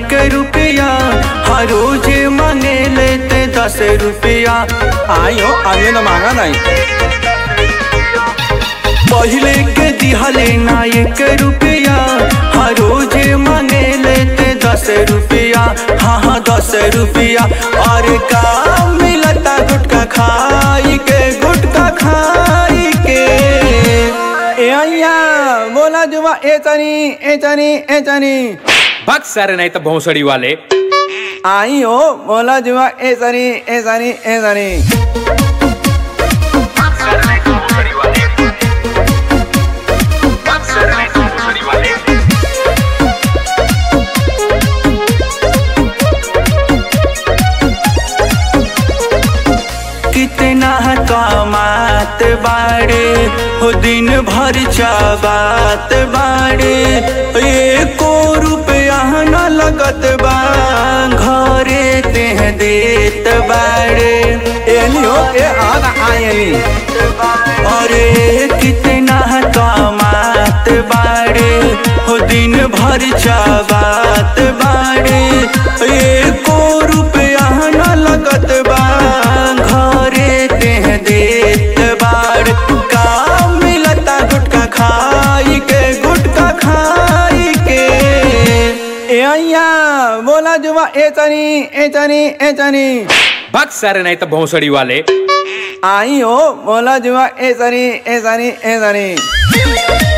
एक रुपया हर रोज मांगे लेते दस रुपया आई हो अभी तो मांगा नहीं पहले के दिहले ना एक रुपया हर रोज मांगे लेते दस रुपया हाँ हाँ दस रुपया और का मिलता गुटका खाई के गुटका खाई के ए अय्या बोला जुबा ए चनी ए चनी ए चनी बक सर नहीं तो भोसड़ी वाले आई हो बोला जुबा ए चनी ए चनी ए चनी कितना कमात बाड़े हो दिन भर चाबात बाड़े एको रुपया न लगत बा घरे तेह देत बाड़े एली हो ए आदा आई एली अरे कितना कमात बाड़े हो दिन भर चाबात बाड़े एको रुपया न लगत बा घरे तेह देत बाड़ का मिलता गुटका खाई के गुटका खाई के ए अय्या बोला जुबा ए चनी ए चनी ए चनी बक सर नहीं तो भोसड़ी वाले आई हो बोला जुबा ए चनी ए चनी ए चनी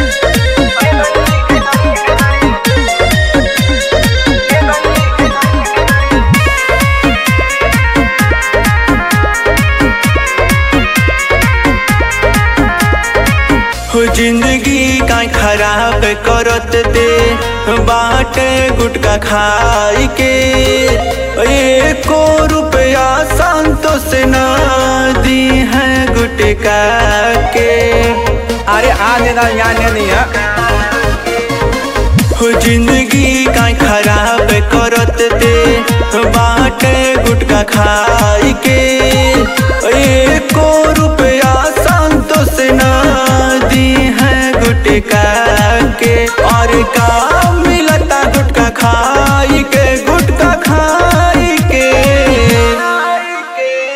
हो जिंदगी का खराब करत दे बाटे गुटका खाई के एको रुपया संतोष ना दी है गुटका के अरे आने ना याने नहीं है हो जिंदगी का खराब करत दे बाटे गुटका खाई के एको रुपया संतोष ना दी है गुटका के और का मिलता गुटका खा